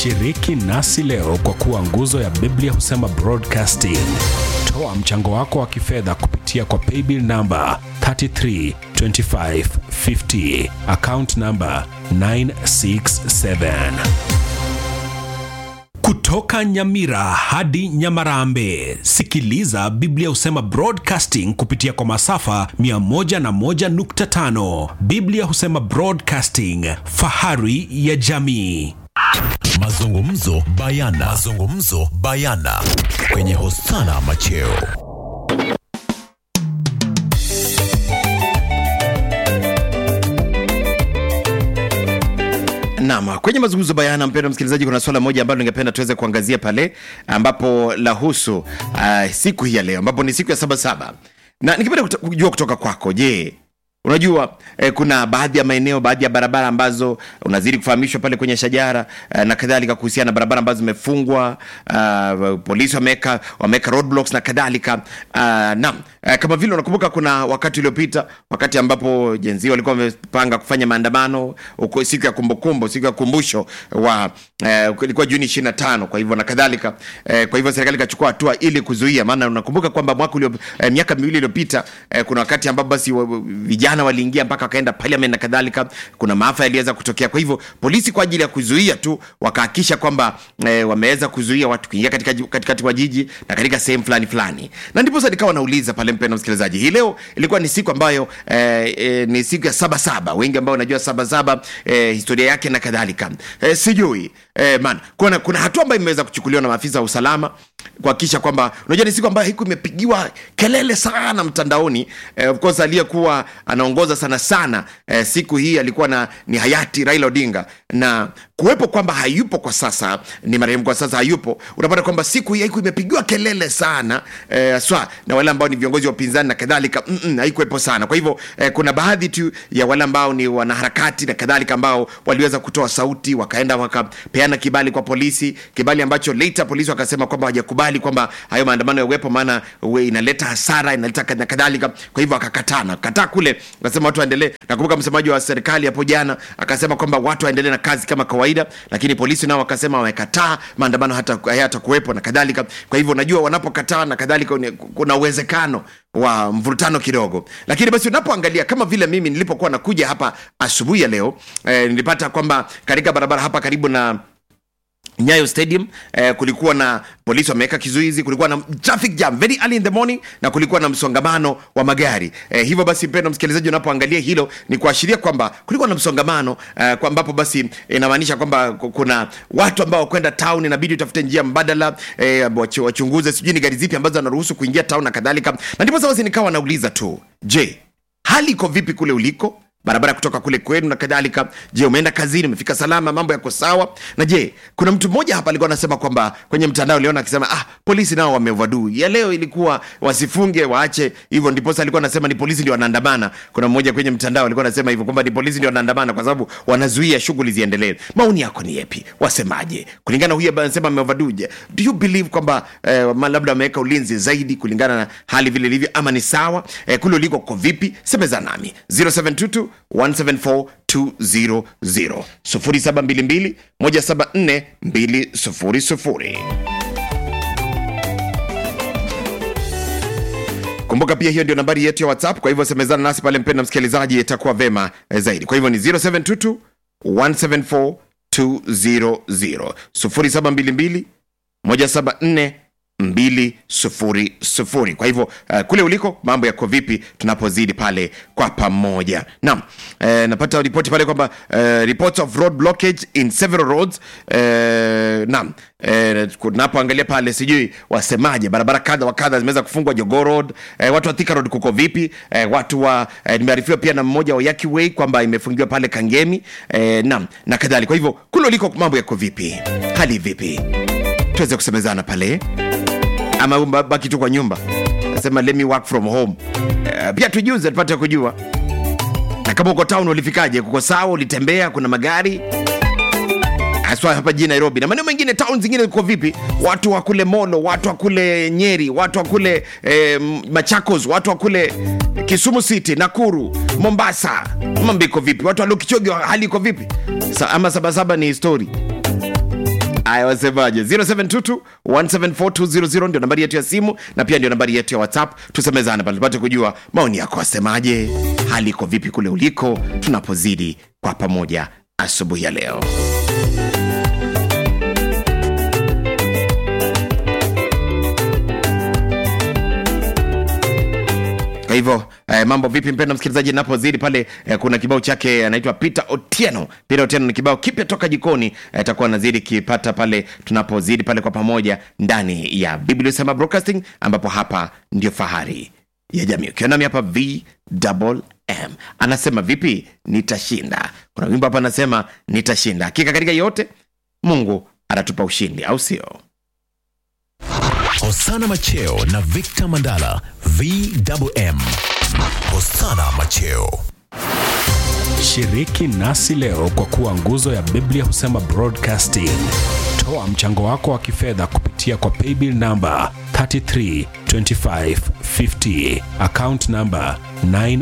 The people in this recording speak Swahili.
Shiriki nasi leo kwa kuwa nguzo ya Biblia husema broadcasting. Toa mchango wako wa kifedha kupitia kwa paybill namba 332550 account namba 967. Kutoka Nyamira hadi Nyamarambe, sikiliza Biblia husema broadcasting kupitia kwa masafa 101.5. Biblia husema broadcasting, fahari ya jamii. Mazungumzo bayana. Mazungumzo bayana kwenye Hosana Macheo. Naam, kwenye mazungumzo bayana, mpendwa msikilizaji, kuna swala moja ambalo ningependa tuweze kuangazia pale ambapo lahusu uh, siku hii ya leo ambapo ni siku ya sabasaba, na ningependa kuto- kujua kutoka kwako, je, unajua eh, kuna baadhi ya maeneo baadhi ya barabara ambazo unazidi kufahamishwa pale kwenye shajara eh, na kadhalika kuhusiana na barabara ambazo zimefungwa uh, polisi wameweka wameweka roadblocks na kadhalika uh, naam eh, kama vile unakumbuka kuna wakati uliopita wakati ambapo jenzi walikuwa wamepanga kufanya maandamano uko siku ya kumbukumbu siku ya kumbusho wa eh, ilikuwa juni 25 kwa hivyo na kadhalika eh, kwa hivyo serikali ikachukua hatua ili kuzuia maana unakumbuka kwamba mwaka ulio eh, miaka miwili iliyopita eh, kuna wakati ambapo basi wa- wa- vijana waliingia mpaka wakaenda parliament na kadhalika kuna maafa yaliweza kutokea kwa hivyo polisi kwa ajili ya kuzuia tu wakahakisha kwamba eh, wameweza kuzuia watu kuingia katika ji- katikati mwa jiji na katika sehemu fulani fulani na ndipo sasa nikawa nauliza pale mpendo msikilizaji hii leo ilikuwa ni siku ambayo eh, eh, ni siku ya sabasaba wengi ambao wanajua sabasaba eh, historia yake na kadhalika eh, sijui eh, man kuna, kuna hatua ambayo imeweza kuchukuliwa na maafisa wa usalama kuhakikisha kwamba unajua ni siku ambayo hiku imepigiwa kelele sana mtandaoni eh, of course aliyekuwa anaongoza sana sana eh, siku hii alikuwa na ni hayati Raila Odinga na kuwepo kwamba hayupo kwa sasa ni marehemu kwa sasa hayupo unapata kwamba siku hii haiku imepigiwa kelele sana eh, swa na wale ambao ni viongozi wa upinzani na kadhalika mm-mm, haikuwepo sana kwa hivyo eh, kuna baadhi tu ya wale ambao ni wanaharakati na kadhalika ambao waliweza kutoa sauti wakaenda wakapeana kibali kwa polisi kibali ambacho later polisi wakasema kwamba hawajakubali kwamba hayo maandamano yawepo maana we- inaleta hasara inaleta kad- na kadhalika kwa hivyo akakataa na kataa kule akasema watu waendelee nakumbuka msemaji wa serikali hapo jana akasema kwamba watu waendelee na kazi kama kawaida lakini polisi nao wakasema wamekataa maandamano hata hayata kuwepo na kadhalika kwa hivyo unajua wanapokataa na kadhalika ni- kuna uwezekano wa mvurutano kidogo lakini basi unapoangalia kama vile mimi nilipokuwa nakuja hapa asubuhi ya leo eh, nilipata kwamba katika barabara hapa karibu na nyayo stadium eh, kulikuwa na polisi wameweka kizuizi kulikuwa na traffic jam very early in the morning na kulikuwa na msongamano wa magari eh, hivyo basi mpendo msikilizaji unapoangalia hilo ni kuashiria kwamba kulikuwa na msongamano eh, kwa ambapo basi inamaanisha kwamba ku- kuna watu ambao kwenda town inabidi utafute njia mbadala eh, wachu- wachunguze sijui ni gari zipi ambazo wanaruhusu kuingia town na kadhalika na ndipo sasa basi nikawa nauliza tu je hali iko vipi kule uliko barabara kutoka kule kwenu na kadhalika je umeenda kazini umefika salama mambo yako sawa na je kuna mtu mmoja hapa alikuwa anasema kwamba kwenye mtandao aliona akisema ah polisi nao wameovadu ya leo ilikuwa wasifunge waache hivyo ndiposa alikuwa anasema ni polisi ndio wanaandamana kuna mmoja kwenye mtandao alikuwa anasema hivyo kwamba ni polisi ndio wanaandamana kwa sababu wanazuia shughuli ziendelee maoni yako ni yepi wasemaje kulingana na huyu ambaye anasema ameovadu je do you believe kwamba eh, ma- labda wameweka ulinzi zaidi kulingana na hali vile ilivyo ama ni sawa eh, kule uliko ko vipi semeza nami 0722 174 200 0722 174 200 kumbuka pia hiyo ndio nambari yetu ya whatsapp kwa hivyo semezana nasi pale mpenda msikilizaji itakuwa vema eh, zaidi kwa hivyo ni 0722 174 200 0722 174 200 kwa hivyo uh, kule uliko mambo yako vipi tunapozidi pale kwa pamoja naam eh, napata ripoti pale kwamba eh, reports of road blockage in several roads eh, naam eh, tunapoangalia pale sijui wasemaje barabara kadha wa kadha zimeweza kufungwa jogo road eh, watu wa Thika road kuko vipi eh, watu wa eh, nimearifiwa pia na mmoja wa Yaki Way kwamba imefungiwa pale Kangemi eh, naam na kadhalika kwa hivyo kule uliko mambo yako vipi hali vipi tuweze kusemezana pale ama ba- baki tu kwa nyumba nasema let me work from home uh, pia tujuze tupate kujua na kama uko town ulifikaje kuko sawa ulitembea kuna magari haswa hapa jijini nairobi na maeneo mengine town zingine ziko vipi watu wa kule molo watu wa kule nyeri watu wa kule eh, machakos watu wa kule kisumu city nakuru mombasa mambo iko vipi watu wa lukichogi hali iko vipi Sa, ama sabasaba ni histori aya wasemaje 0722 174200 ndio nambari yetu ya simu na pia ndio nambari yetu ya whatsapp tusemezane pale tupate kujua maoni yako wasemaje hali iko vipi kule uliko tunapozidi kwa pamoja asubuhi ya leo kwa hivyo eh, mambo vipi mpendo msikilizaji napozidi pale eh, kuna kibao chake anaitwa peter otieno peter otieno ni kibao kipya toka jikoni eh, takuwa nazidi kipata pale tunapozidi pale kwa pamoja ndani ya biblia sema broadcasting ambapo hapa ndio fahari ya jamii ukiwa nami hapa vm anasema vipi nitashinda kuna wimbo hapa anasema nitashinda hakika katika yote mungu atatupa ushindi au sio Hosana Macheo na Victor Mandala VMM. Hosana Macheo. Shiriki nasi leo kwa kuwa nguzo ya Biblia husema broadcasting. Toa mchango wako wa kifedha kupitia kwa paybill namba 332550 account namba 9